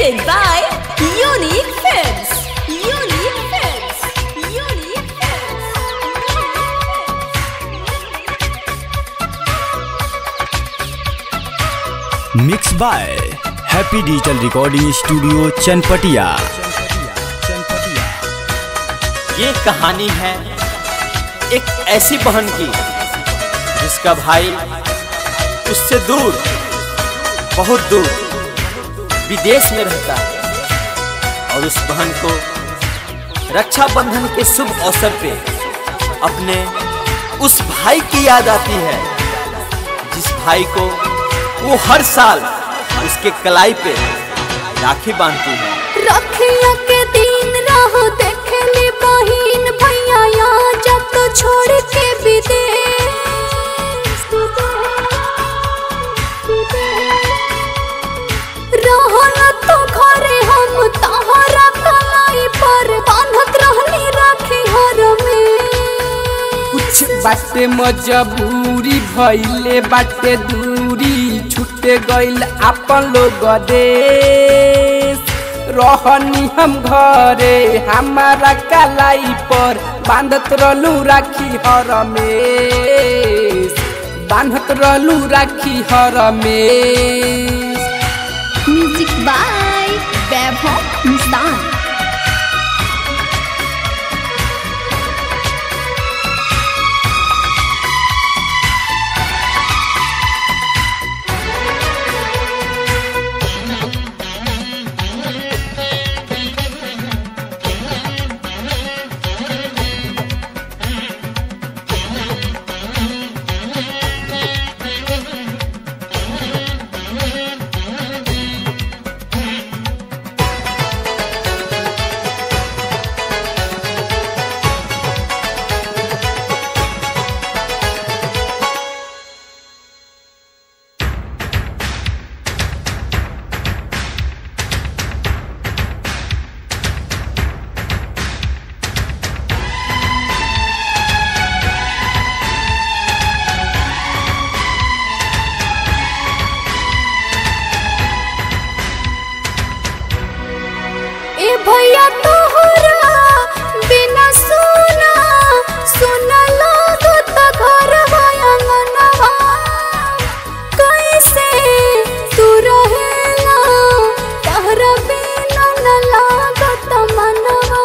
presented by Unique Films. Unique Films. Unique Films. Mix by happy digital recording studio Chanpatia ये कहानी है एक ऐसी बहन की जिसका भाई उससे दूर बहुत दूर विदेश में रहता है और उस बहन को रक्षाबंधन के शुभ अवसर पे अपने उस भाई की याद आती है जिस भाई को वो हर साल उसके कलाई पे राखी बांधती है रखिया के दिन रहो देखली बहिन भैया यहाँ जब तो छोड़ के विदेश रहो न तो घरे हम तहरा कलाई पर बांधत रहनी राखी हर में कुछ बाटे मजबूरी भइले बाटे दूरी छूटे गइल आपन लोग देश रहनी हम घरे हमारा कलाई पर बांधत रहलू राखी हर में बांधत रहलू राखी हर में म्यूजिक बाय वैभव मुस्तान ए भैया तोहरा बिना सुना सुना लागो त घर आंगनवा कैसे तू रहेला तहरा बिना न लागत मनवा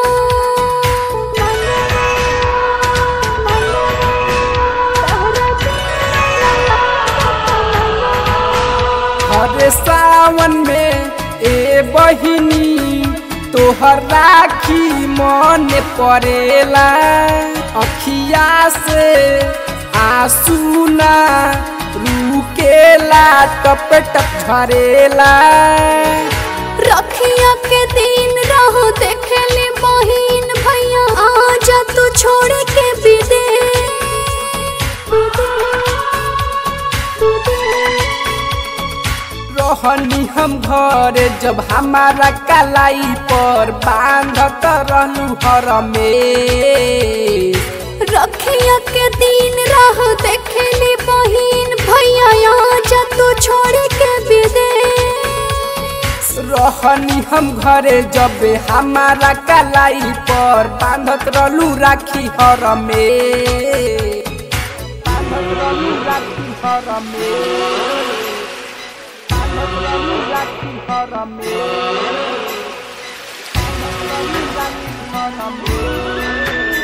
हरे सावन में ए बहिनी तोहर राखी मन पड़ेला अखिया से आंसू ना रुकेला टप टप झरेला रखिया के दिन रहो देखले बहिन भैया आजा तू छोड़ के रहनी हम घरे जब हमारा कलाई पर बांधत रहलू हर में रखिया के दिन रहो देखले बहिन भैया आजा तू छोड़ के विदेश रहनी हम घरे जब हमारा कलाई पर बांधत रहलू राखी हर में बांधत रहलू राखी हर में बांधत रहलू राखी हर में बांधत रहलू राखी हर में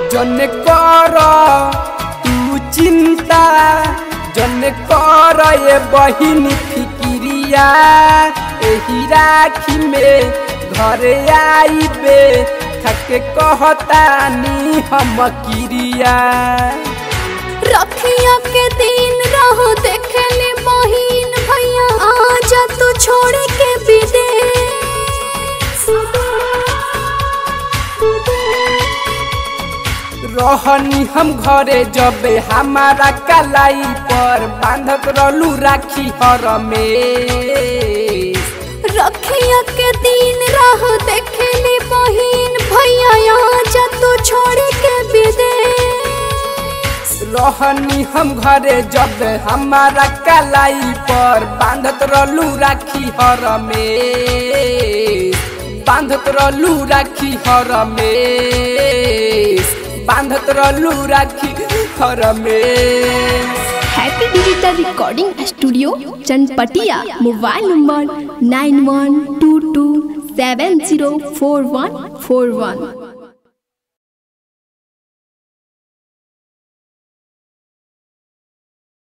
जन कर तू चिंता जन कर ये बहिन फिकिरिया एही राखी में घरे आईबे थके कहतानी हम किरिया रखिया के दिन रहो देखले बहिन भैया आजा तू छोड़ के विदेश रहनी हम घरे जबे हमारा कलाई पर बांधत रहलू राखी हर में रखिया के दिन रह देखले बहिन भैया आजा तू छोड़ के विदेश रहनी हम घरे जब हमारा कलाई पर बांधत रहलू राखी हर में बांधत रहलू राखी हर में बांधत रहलू राखी हर में happy digital recording studio Chanpatia mobile number nine one two two seven zero four one four वन